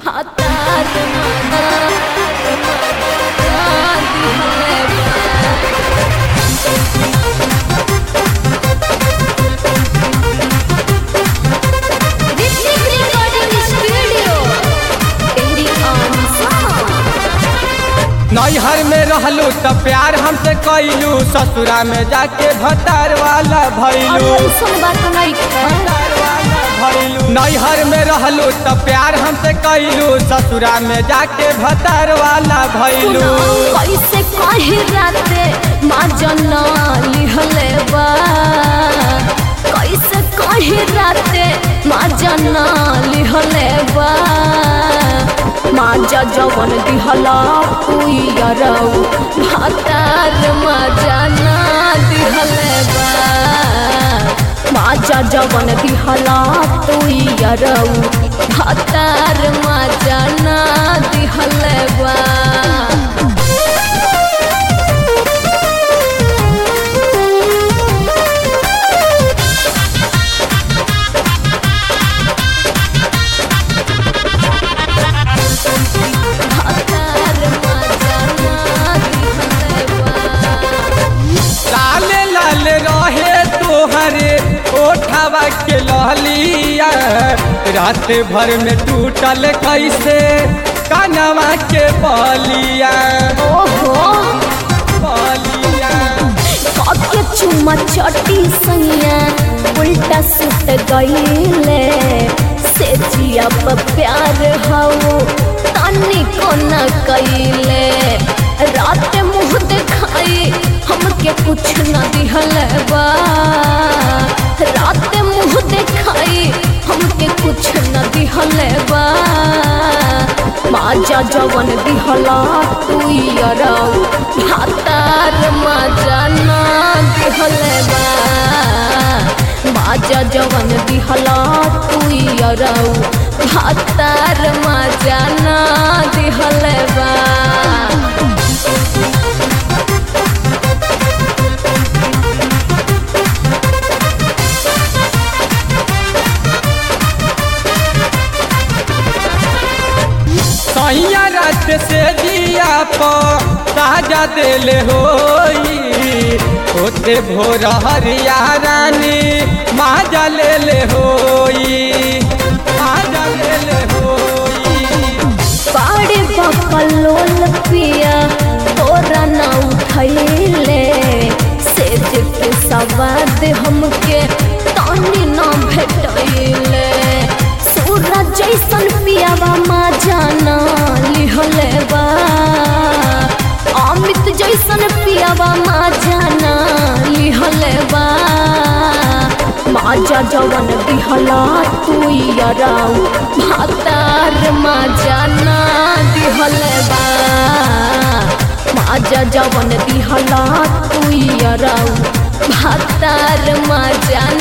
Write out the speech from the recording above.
भातार Hrithik recording studio तेरी आन नैहर में रहलू त प्यार हमसे कैलू ससुरा में जाके भतार वाला भैलू सुन बात नहीं भैलू नैहर में रहलू त प्यार हमसे कैलू ससुरा में जाके भतार वाला भैलू कैसे कही राते माँ जना लिहले बा कैसे कही राते माँ जना लिहले बा माँ जा जवन दिहला पुयरऊ भातार माँ जाना दिहले बा माँ जा जवन दिहला पुयरऊ भातार माँ जाना दिहले बा लाले लाल रहे तोहरे ओठवा के लहलिया रात भर में टूटल कैसे कनवा के बलिया ओहो बलिया काके चुम्मा चटी सैया उल्टा सुत गईले से जिया पर प्यार हऊ तनी को न कईले रात मुँह दिखाई हमके कुछ न दिहल बा रात मुँह दिखाई हमके कुछ न दिहल बा माजा जवन दिहला तू यरऊ भातार माजा ना दिहले बा माजा जवन दिहला तू यरऊ भातार माजा ना दिहले बा सैया रात से दिया पर ताजा दिल होई होते भोर हरिया रानी माजा ले ले होई माजा ले ले होई पाड़े बकलोल पिया तोरा न उठैले सेज के सवाद हमके तानी न भेटैले सूरज जैसन पियावा माँ जाना लिहले बा अमित जैसन पियावा माँ जाना लिहले बा माजा जवन दिहला तू यराऊ भातार माजा ना दिहले बा माजा जवन दिहला तू यराऊ भातार माजा